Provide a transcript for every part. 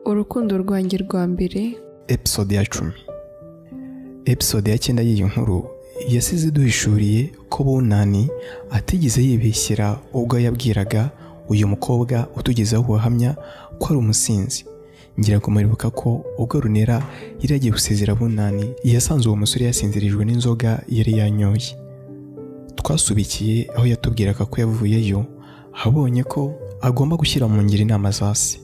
urukundo rwanjye rwa mbere episode ya cumi episode ya cyenda y'iyi nkuru yasize iduhishuriye ko bunani atigeze yibeshyera ubwo yabwiraga uyu mukobwa utugezeho ubuhamya ko ari umusinzi ngira ngo muribuka ko ubwo runera yari yagiye gusezera bunani yasanze uwo musore yasinzirijwe n'inzoga yari yanyoye twasubikiye aho yatubwiraga ko yavuyeyo abonye ko agomba gushyira mu ngiro inama za se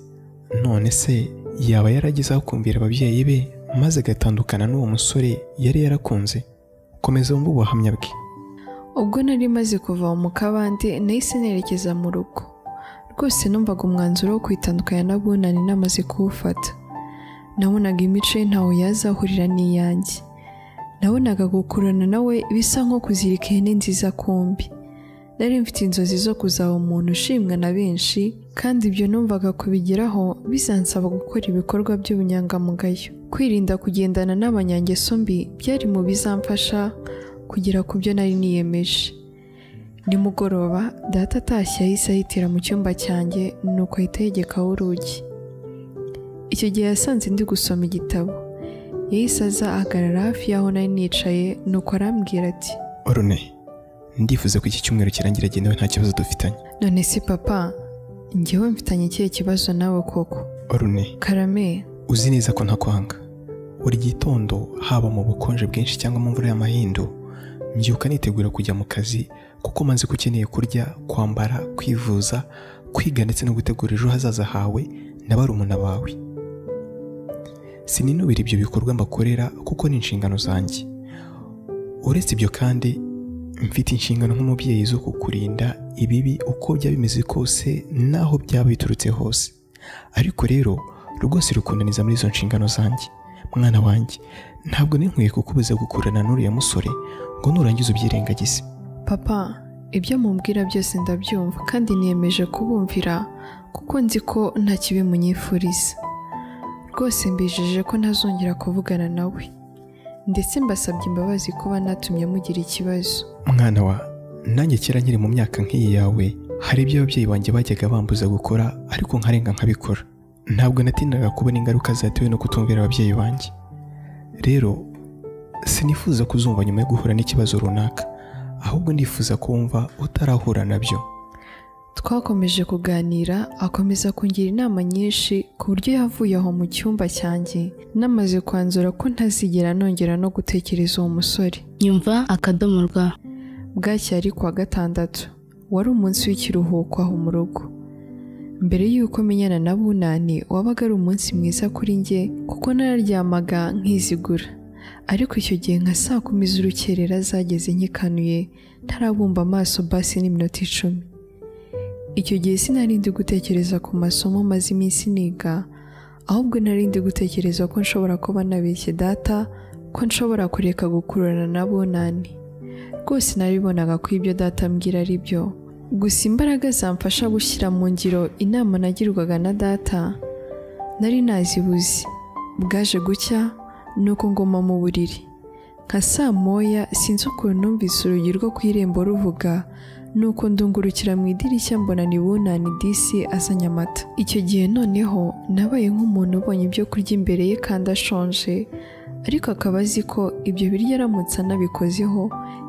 none se yaba yaragezeho kumvira ababyeyi be maze agatandukana n'uwo musore yari yarakunze komeza wumve ubuhamya bwe ubwo nari maze kuva mu kabande nahise nerekeza mu rugo rwose numvaga umwanzuro wo kwitandukanya na bunani namaze kuwufata nabonaga imico ye ntawe yaza ahurira n'iyanjye nabonaga gukurana nawe bisa nko kuzirika ihene nziza kumbi nari mfite inzozi zo kuzaba umuntu ushimwa na benshi kandi ibyo numvaga kubigeraho bizansaba gukora ibikorwa by'ubunyangamugayo kwirinda kugendana n'abanyangeso mbi byari mu bizamfasha kugera ku byo nari niyemeje nimugoroba data atashye yahise ahitira mu cyumba cyanjye nuko ahita yegekaho urugi icyo gihe yasanze ndi gusoma igitabo yahise aza ahagarara hafi y'aho nari nicaye nuko arambwira ati orune ndifuza ko iki cyumweru kirangira genewe nta kibazo dufitanye none si papa njyewe mfitanye ikihe kibazo nawe koko orune karame uzi neza ko ntakwanga buri gitondo haba mu bukonje bwinshi cyangwa mu mvura y'amahindu mbyuka nitegura kujya mu kazi kuko maze ko ukeneye kurya kwambara kwivuza kwiga ndetse no gutegura ejo hazaza hawe na barumuna bawe sininubira ibyo bikorwa mbakorera kuko ni inshingano zanjye uretse ibyo kandi mfite inshingano nk'umubyeyi zo kukurinda ibibi uko byaba bimeze kose n'aho byaba biturutse hose ariko rero rwose rukundaniza muri izo nshingano zanjye mwana wanjye ntabwo ninkwiye kukubuza gukurana n'uriya musore ngo nurangize ubyirengagize papa ibyo mumbwira byose ndabyumva kandi niyemeje kubumvira kuko nzi ko nta kibi munyifuriza rwose mbijeje ko ntazongera kuvugana nawe ndetse mbasabye imbabazi kuba natumye mugira ikibazo mwana wa nanjye kera nkiri mu myaka nk'iyi yawe hari ibyo ababyeyi banjye bajyaga bambuza gukora ariko nkarenga nkabikora ntabwo natindaga kubona ingaruka zatewe no kutumvira ababyeyi banjye rero sinifuza kuzumva nyuma yo guhura n'ikibazo runaka ahubwo ndifuza kumva utarahura nabyo twakomeje kuganira akomeza kungira inama nyinshi ku buryo yavuye aho mu cyumba cyanjye namaze kwanzura ko ntazigera nongera no gutekereza uwo musore nyumva akadomo rwa bwacya ari kuwa gatandatu wari umunsi w'ikiruhuko aho mu rugo mbere y'uko menyana na bunani wabaga ari umunsi mwiza kuri njye kuko nararyamaga nkizigura ariko icyo gihe nka saa kumi z'urukerera zageze nkikanuye ntarabumba amaso basi n'iminota icumi icyo gihe sinari ndi gutekereza ku masomo maze iminsi niga ahubwo nari ndi gutekereza ko nshobora kuba nabeshye data ko nshobora kureka gukururana na bunani rwose naribonaga ko ibyo data ambwira ari byo gusa imbaraga zamfasha gushyira mu ngiro inama nagirwaga na data nari nazibuze bwaje gucya nuko ngoma mu buriri nka saa moya sinzi ukuntu numvise urugi rwo ku irembo ruvuga nuko ndungurukira mu idirishya mbona ni bunani disi azanye amata icyo gihe noneho nabaye nk'umuntu ubonye ibyo kurya imbere ye kandi ashonje ariko akaba azi ko ibyo biryo aramutse anabikozeho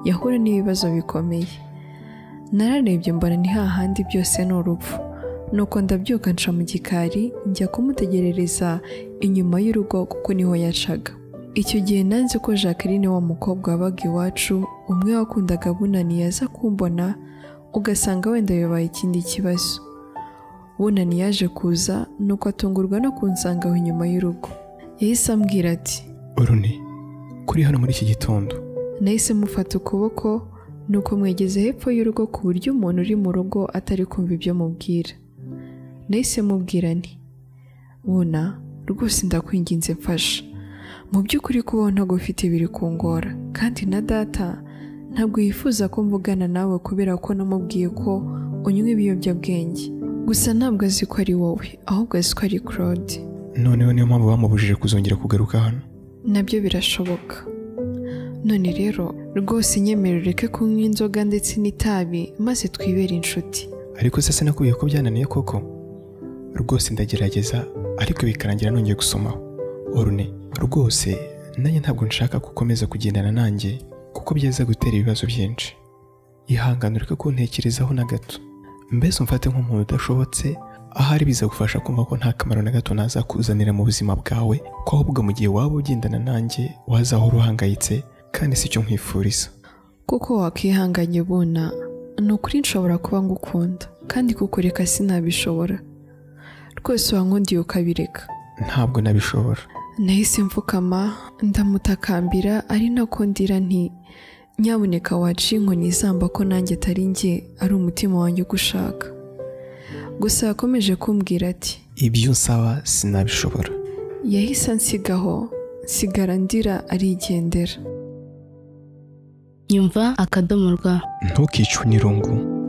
yahura n'ibibazo bikomeye nararebye mbona ni hahandi byose ni urupfu nuko ndabyuka nca mu gikari njya kumutegerereza inyuma y'urugo kuko niho yacaga icyo gihe nanze ko jacqueline wa mukobwa wabaga iwacu umwe wakundaga bunani yaza kumbona ugasanga wenda bibaye ikindi kibazo bunani yaje kuza nuko atungurwa no kunsanga aho inyuma y'urugo yahise ambwira ati orune kuri hano muri iki gitondo nahise mufata ukuboko nuko mwegeze hepfo y'urugo ku buryo umuntu uri mu rugo atari kumva ibyo mubwira nahise mubwira nti buna rwose ndakwinginze mfasha mu by'ukuri kubaho ntagufite biri kungora kandi na data ntabwo yifuza ko mvugana nawe kubera ko namubwiye ko unywa ibiyobyabwenge gusa ntabwo azi ko ari wowe ahubwo azi ko ari claude noneho niyo mpamvu bamubujije kuzongera kugaruka hano nabyo birashoboka none rero rwose nyemera ureke kunywa inzoga ndetse n'itabi maze twibere inshuti ariko se sinakubwiye ko byananiye koko rwose ndagerageza ariko bikarangira nongeye gusomaho orune rwose nanjye ntabwo nshaka ko ukomeza kugendana nanjye kuko byaza gutera ibibazo byinshi ihangane ureke kuntekerezaho na gato mbese umfate nk'umuntu udashobotse ahari bizagufasha kumva ko nta kamaro na gato nazakuzanira mu buzima bwawe ko ahubwo mu gihe waba ugendana nanjye wazahora uhangayitse kandi si cyo nkwifuriza kuko wakwihanganye ubona ni ukuri nshobora kuba ngukunda kandi kukureka sinabishobora rwose wankundiye ukabireka ntabwo nabishobora nahise mfukama ndamutakambira ari nako ndira nti nyabuneka waca inkoni izamba ko nanjye atari njye ari umutima wanjye ugushaka gusa yakomeje kumbwira ati ibyo unsaba sinabishobora yahise ansigaho nsigara ndira arigendera nyumva akadomo rwa ntukicwe n'irungu